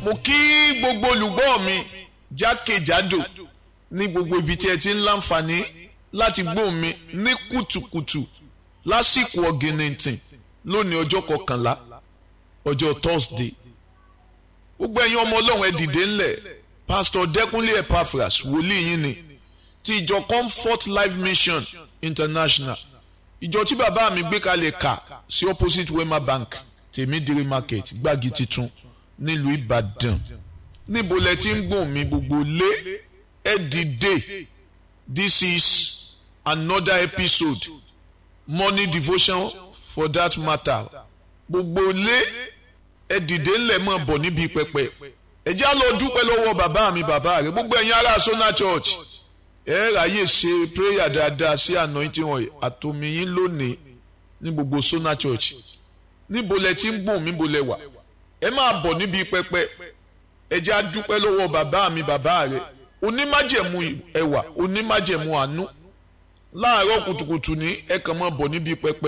mo kí gbogbo olùgbọ́ mi jákèjádò ní gbogbo ibi tí ẹ ti ń láǹfààní láti gbóhùn mi ní kùtùkùtù lásìkò ọ̀gìnìntìn lónìí ọjọ́ kọkànlá ọjọ́ thursday gbogbo ẹ̀yin ọmọ ọlọ́run ẹ dìde ńlẹ̀ pastor dẹ́kunlé epaphras wòlíì yín ni ti ìjọ comfort life mission international ìjọ tí bàbá mi gbé kalẹ̀ kà sí opposite wema bank tèmídìrí market gbági titun nílùú ìbàdàn níbo lẹ ti ń gbọ̀n mi gbogbo lé ẹ dìde this is another episode morning devotion for that matter gbogbo lé ẹ dìde ńlẹ̀ mọ̀ bọ̀ níbi pẹpẹ ẹ já lọ dúpẹ́ lọ́wọ́ bàbá mi bàbá rẹ gbogbo ẹ̀yin ará sona church ẹ ráyè ṣe prayer dáadáa sí anointing oil àtòmíyín lónìí ní gbogbo sona church níbo lẹ ti ń gbọ̀n mí bo lẹ wà ẹ máa bọ̀ níbi pẹpẹ ẹ já dúpẹ́ lọ́wọ́ bàbá mi bàbá rẹ onímájẹ̀mú ẹwà onímájẹ̀mú àánú láàárọ̀ kùtùkùtù ní ẹ kàn máa bọ̀ níbi pẹpẹ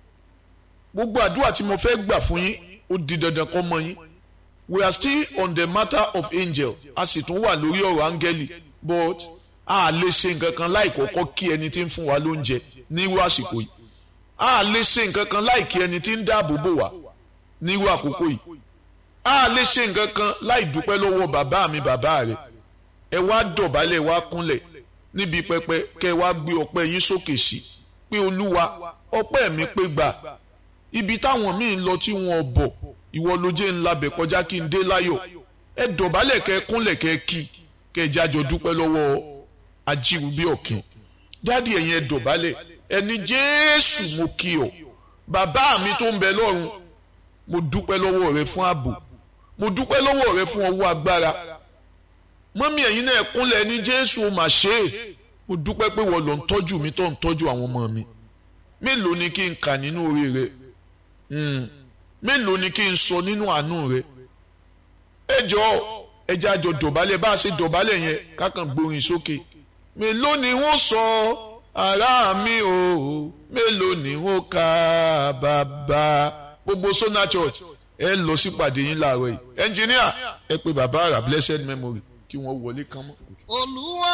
gbogbo àdúrà tí mo fẹ́ gbà fún yín ó di dandan kọ́ mọ́ yín we are still on the matter of angel a sì tún wà lórí ọ̀rọ̀ áńgẹ́lì but a lè ṣe nǹkan kan láì kọ́kọ́ kí ẹni tí ń fún wa lóúnjẹ nírú àsìkò yìí a lè ṣe nǹkan kan láì kí ẹni tí ń dáàbò bò wá nírú àkókò yìí a lè ṣe nǹkan kan láì dúpẹ́ lọ́wọ́ bàbá mi bàbá rẹ̀ ẹ wá dọ̀bálẹ̀ wá kúnlẹ̀ níbi pẹpẹ kẹ wá gbé ọpẹ́ yín sókè sí pé olúwa ọpẹ́ mi pé gbà ibi táwọn míì ń lọ tí wọn bọ̀ ìwọ ló jẹ́ ńlá bẹ̀ kọjá kí n dé láyọ̀ ẹ dọ̀bálẹ̀ kẹ kúnlẹ̀ kẹ kí kẹ jájọ dúpẹ́ lọ́wọ́ ajíwúbí ọ̀kìn dádì ẹ̀yin ẹ dọ̀bálẹ̀ ẹni jésù mo kí ọ bàbá mi tó ń bẹ lọ́run mo dúpẹ́ lọ́wọ́ rẹ fún ààbò mo dúpẹ́ lọ́wọ́ rẹ fún ọwọ́ agbára mọ́mí ẹ̀yin náà kúnlẹ̀ ní jésù mà ṣe é mo dúpẹ́ pé wọ́n lọ ń tọ́jú mi tó ń tọ́jú àwọn ọmọ mi mélòó ni kí n kà nínú orí rẹ mélòó ni kí n sọ nínú àánú rẹ ẹ jọ ẹjẹ àjọ dọ̀bálẹ̀ bá a ṣe dọ̀bálẹ̀ yẹn kákan gbórin sókè mélòó ni wọ́n sọ ará mi o mélòó ni wọ́n kà bàbá gbogbo Sona Church ẹ lọ sípàdé yín láàárọ̀ yìí ẹnjìníà ẹ pé bàbá àrà blessed memory kí wọ́n wọlé kán mọ́. olúwa